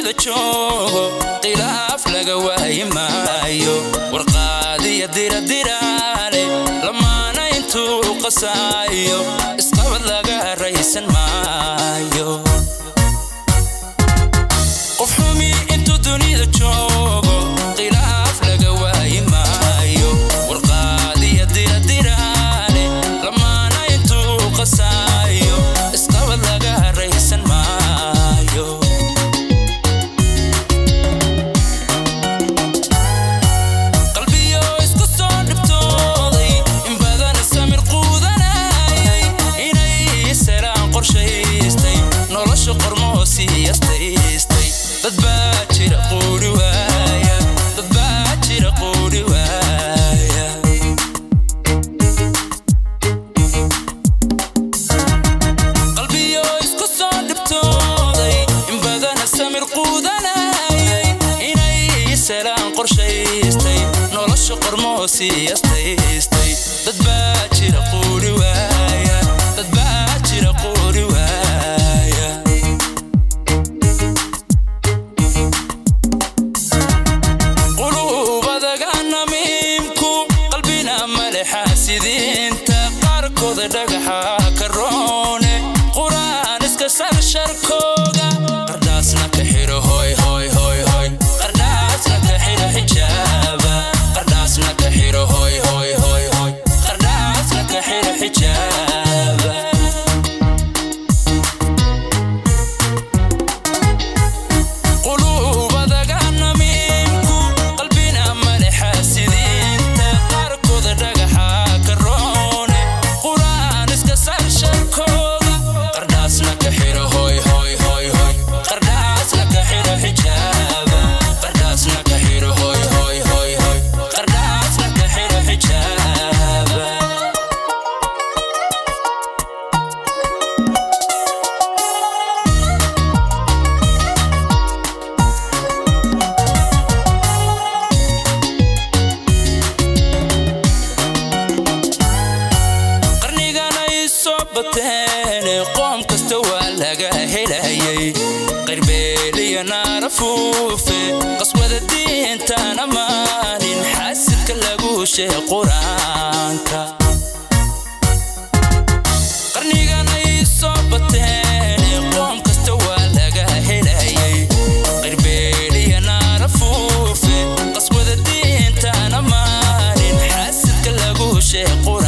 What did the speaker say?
dunida joogo khilaaf laga waayi maayo warqaadiya diradiraale lamaana intuu qasaayo isqabad laga raysan maayo qof xumi intuu dunida joogo khilaaf laga waayi maayo warqaadiya diradiraale lamaana intuu qasaayo isqabad laga raysan maayo qalbiyo isku soo dhibtooday in badan samir quudanayay inay selaan qorshaystay nolosha qormoo siiyastaystay dad baa jira quuri waaya dad baa jira quuri waaya qalbiyo isku soo dhibtooday in badana samir quudanayay inay selaan qorshaystay nolosha qormoo siiyastaystay dad baa jira quuri waaya dad baa jira quuri waaya qulubadaga namiimku qalbina malexa sidiinta qaarkooda dhagaxa ka roone quraan iska sarsharkooga qardhaasna ka xiro hoy hoy hoy hoy qardhaasna ka xiro xijaaba qardhaasna ka xiro hoy hoy hoy hoy qardhaasna ka xiro xijaaba qulubadaga namiimku qalbina malexa sidiinta qaarkooda dhagaxa ka roone quraan iska sarsharkooga qardhaasna ka xiro hoy hoy hoy hoy qardhaasna ka xiro xijaaba qardhaasna ka xiro hoy hoy hoy hoy qardhaasna ka xiro xijaaba qarnigan ay soo bateen qoom kasta waa laga helayay qirbeeliya naarafuufe qaswada diintana maalin xasidka lagu sheeg qur-aanka qarnigan ay soo bateen qoom kasta waa laga helayay qirbeeliya naarafuufe qaswada diintana maalin xasidka lagu sheeg qur